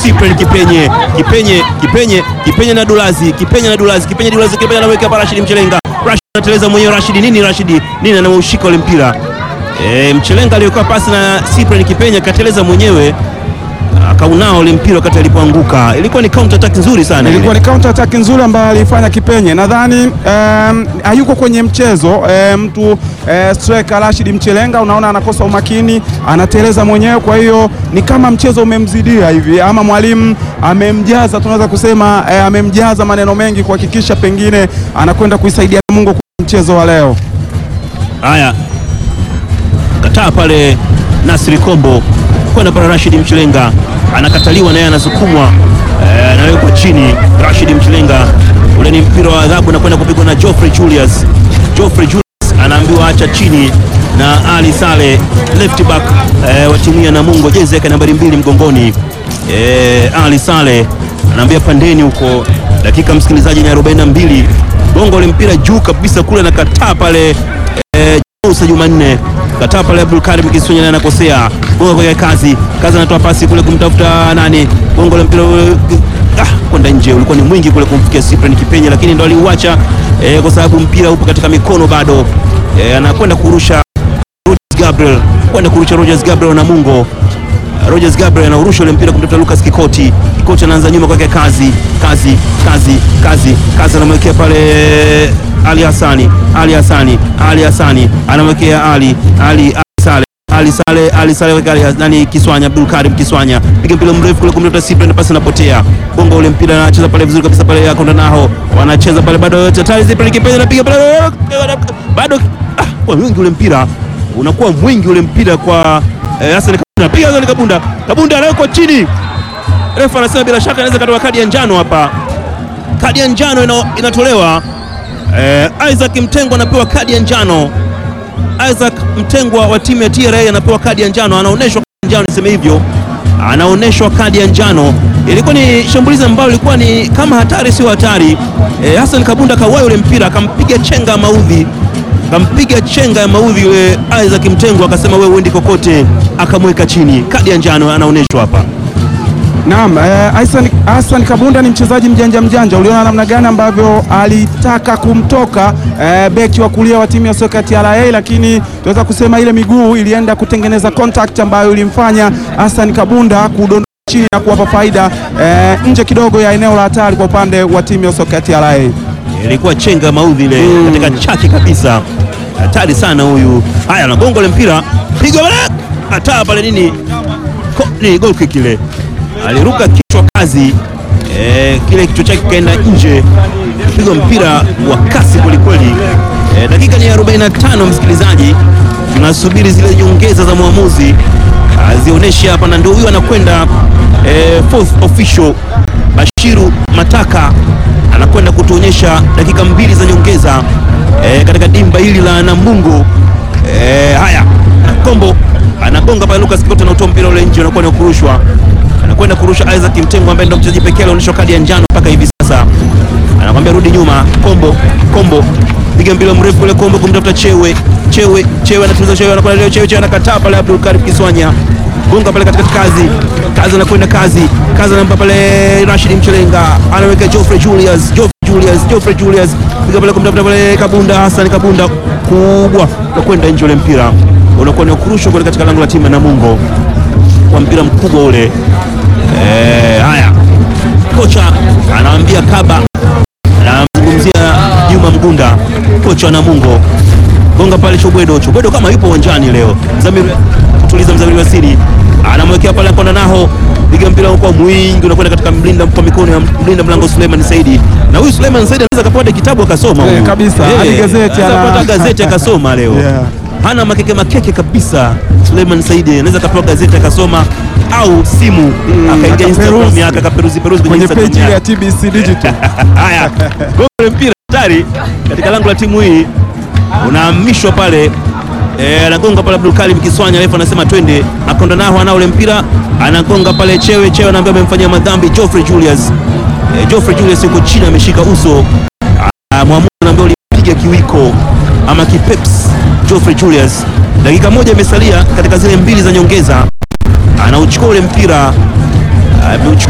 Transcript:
Cyprian Kipenye, Kipenye, Kipenye, Kipenye na Dulazi, Kipenye na Dulazi, Kipenye Dulazi, Kipenye anaweka hapa Rashid Mchelenga. Rashid anateleza mwenyewe Rashid, nini Rashid? Nini anameushika ule mpira? E, Mchelenga aliyokuwa pasi na Cyprian Kipenye kateleza mwenyewe akaunao ule mpira wakati alipoanguka. Ilikuwa ni counter attack nzuri sana. ile. Ilikuwa ni counter attack nzuri ambayo alifanya Kipenye. Nadhani um, hayuko kwenye mchezo um, mtu uh, striker Rashid Mchelenga, unaona anakosa umakini, anateleza mwenyewe. Kwa hiyo ni kama mchezo umemzidia hivi, ama mwalimu amemjaza, tunaweza kusema uh, amemjaza maneno mengi kuhakikisha pengine anakwenda kuisaidia Mungu kwenye mchezo wa leo. Haya, kataa pale Nasri Kombo kwenda pale Rashid Mchelenga anakataliwa, naye anasukumwa eh, anawekwa chini. Rashid Mchelenga, ule ni mpira wa adhabu na kwenda kupigwa na Geoffrey Julius. Geoffrey Julius anaambiwa acha chini na Ali Sale left back eh, wa timu ya Namungo, jezi yake nambari mbili mgongoni. Eh, Ali Sale anaambia pandeni huko. Dakika msikilizaji ni 42, gongo ule mpira juu kabisa kule, anakataa pale eh, Musa Jumanne kataa pale Abdul Karim Kisunya naye anakosea gonga kwa kazi kazi, anatoa pasi kule kumtafuta nani, gongo la mpira ule, ah, kwenda nje, ulikuwa ni mwingi kule kumfikia Cyprian Kipenye, lakini ndo aliuacha eh, kwa sababu mpira upo katika mikono bado eh, anakwenda kurusha Rogers Gabriel kwenda kurusha Rogers Gabriel na Mungo Rogers Gabriel anaurusha ule mpira kumtafuta Lucas Kikoti. Kikoti anaanza nyuma kwake, kazi kazi kazi kazi kazi, anamwekea pale Ali Hassani, Ali Hassani, Ali Hassani anamwekea Ali Ali Ali Sale Ali Sale Ali Sale weka Ali nani Kiswanya Abdul Karim Kiswanya piga mpira mrefu kule kumtafuta Cyprian, pasi inapotea, bongo ule mpira anacheza pale vizuri kabisa pale Yakonda naho wanacheza pale bado hatari, Cyprian Kipenye anapiga pale bado, ah, kwa mwingi ule mpira unakuwa mwingi ule mpira kwa eh, Hassan Kabunda, piga Hassan Kabunda, Kabunda anawekwa chini. Refa anasema bila shaka anaweza katoa kadi ya njano hapa, kadi ya njano ina, inatolewa. Eh, Isaac Mtengwa anapewa kadi ya njano. Isaac Mtengwa wa timu ya TRA anapewa kadi ya njano, anaonyeshwa kadi ya njano, niseme hivyo, anaonyeshwa kadi ya njano. Ilikuwa ni shambulizi ambalo lilikuwa ni kama hatari, sio hatari. Eh, Hassan Kabunda kawai ule mpira akampiga chenga maudhi kampiga chenga ya maudhi yule Isaac Mtengwa, akasema wewe uendi kokote, akamweka chini. Kadi ya njano anaonyeshwa hapa. Naam, eh, Hassan, Hassan Kabunda ni mchezaji mjanja mjanja. Uliona namna gani ambavyo alitaka kumtoka eh, beki wa kulia wa timu ya soka ya TRA, lakini tunaweza kusema ile miguu ilienda kutengeneza contact ambayo ilimfanya Hassan Kabunda kudondoka chini na kuwapa faida eh, nje kidogo ya eneo la hatari kwa upande wa timu ya soka ya TRA. Ilikuwa chenga ya maudhi ile katika chaki kabisa, hatari sana huyu. Haya, anagonga ile mpira, piga pale, ataa pale nini, Ko, ni goal kick ile, aliruka kichwa kazi eh, kile kichwa chake kaenda nje, piga mpira wa kasi kwelikweli. Eh, dakika ni 45, msikilizaji, tunasubiri zile nyongeza za mwamuzi azionyeshe hapa, na ndio huyu anakwenda eh, fourth official Bashiru Mataka anakwenda kutuonyesha dakika mbili za nyongeza eh, katika dimba hili la Namungo. Eh, haya Kombo anagonga pale, Lucas Kikoti anautoa mpira ule nje, unakuwa ni kurushwa, anakwenda kurusha Isaac Mtengo ambaye ndio mchezaji pekee alionyeshwa kadi ya njano mpaka hivi sasa. Anakwambia rudi nyuma, Kombo Kombo piga mpira mrefu ule, Kombo kumtafuta Chewe Chewe Chewe anatuliza Chewe, anakwenda leo Chewe Chewe anakataa pale, Abdul Karim Kiswanya gonga pale katikati, kazi kazi anakwenda kazi kazi, anampa pale Rashid Mchelenga, anaweka Geoffrey Julius Geoffrey Julius Geoffrey Julius piga pale kumtafuta pale Kabunda Hassan Kabunda, kubwa nakwenda nje, ule mpira unakuwa ni kurushwa kule katika lango la timu ya Namungo kwa mpira mkubwa ule. Eh, haya kocha anaambia Kaba, anamzungumzia Juma Mgunda, kocha wa Namungo, gonga pale Chobwedo. Chobwedo kama yupo uwanjani leo, Mzamiru kutuliza, Mzamiru Wasiri anamwekea pale Konda naho piga mpira kwa mwingi unakwenda katika mlinda kwa mikono ya mlinda mlango Suleiman Saidi, na huyu Suleiman Saidi anaweza kapata kitabu akasoma Eh, huyu. kabisa, Eh, hadi gazeti anaweza ana- kupata gazeti akasoma leo Yeah. hana makeke makeke kabisa. Suleiman Saidi anaweza kapewa gazeti akasoma au simu akaingia akaperuzi. Instagram yake akaperuzi peruzi kwenye Kwenye Instagram peji ya yake. TBC Digital. Haya, gole mpira hatari katika lango la timu hii unahamishwa pale eh, anagonga pale Abdul Karim Kiswanya, refa anasema twende, akonda nao ana ule mpira anagonga pale Chewe Chewe, anaambia amemfanyia madhambi Geoffrey Julius. Eh, Geoffrey Julius yuko chini ameshika uso. Ah, mwamuzi anaambia ulipiga kiwiko ama kipeps Geoffrey Julius. Dakika moja imesalia katika zile mbili za nyongeza, anauchukua ule mpira ameuchukua